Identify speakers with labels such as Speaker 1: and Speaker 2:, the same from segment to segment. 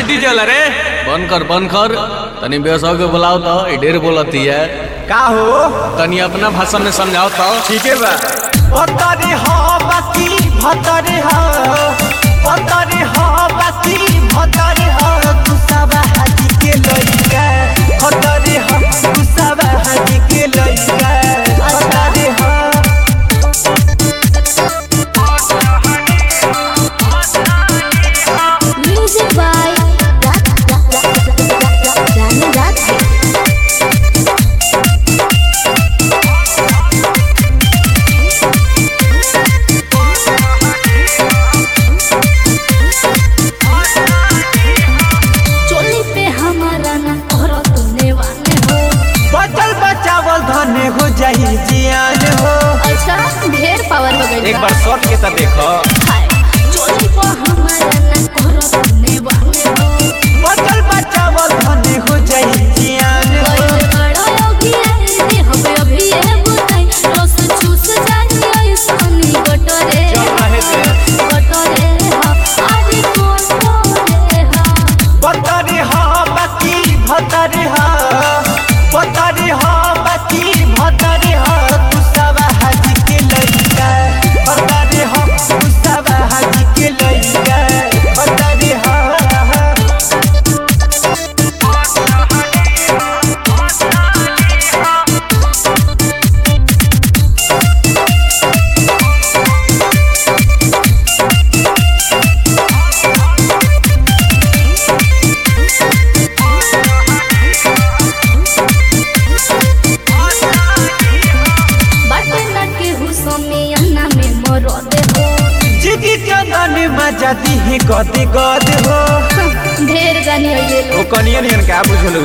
Speaker 1: DJ ला रे बंद कर बंद कर तनी बेसो के बुलाओ तो ई ढेर बोलती है
Speaker 2: का हो
Speaker 1: तनी अपना भाषा में समझाओ तो
Speaker 2: ठीक है बा भतरे हो बसी भतरे हो भतरे हो बसी भतरे हो कुसाबा हाजी के लइका भतरे हो कुसाबा हाजी के लइका भतरे हो
Speaker 3: Music by Danny Radhe. चोली पे हमारा ना करो तूने वाले हो
Speaker 2: बचल बचावल धने हो जाई जियान हो
Speaker 3: अच्छा ढेर पावर हो गई
Speaker 2: एक बार शॉट के तो देखो
Speaker 3: चोली पे हमारा ना करो तूने वाले हो
Speaker 2: बचल बचावल धने हो जाई जियान हो
Speaker 3: कोई बड़ा योगी है दे हमें अभी ये बुलाई रस चूस जानी ऐसानी गटरे
Speaker 2: रहे थे।
Speaker 3: गटरे हा आदि कोटरे हा
Speaker 2: भतरे हो बसी भतरे हो भतरे हो बसी भतरे हो कुसाबा हाजी के लइका भतरे हो कुसाबा हाजी के लइका भतरे हो
Speaker 3: बाटे ना के हुसमी अन्ना में मरो दे हो
Speaker 2: जिदी चंदन मजा दी गद गद हो
Speaker 3: ढेर गानी हो ये
Speaker 2: ओ कनियन यन का बुझलु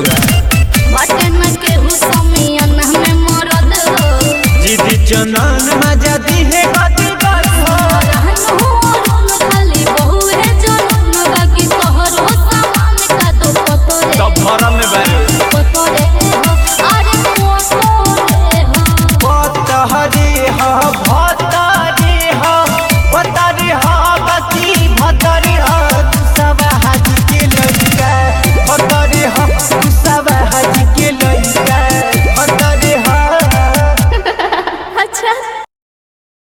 Speaker 3: बाटे ना के हुसमी अन्ना में मरो दे हो
Speaker 2: जिदी चंदन मजा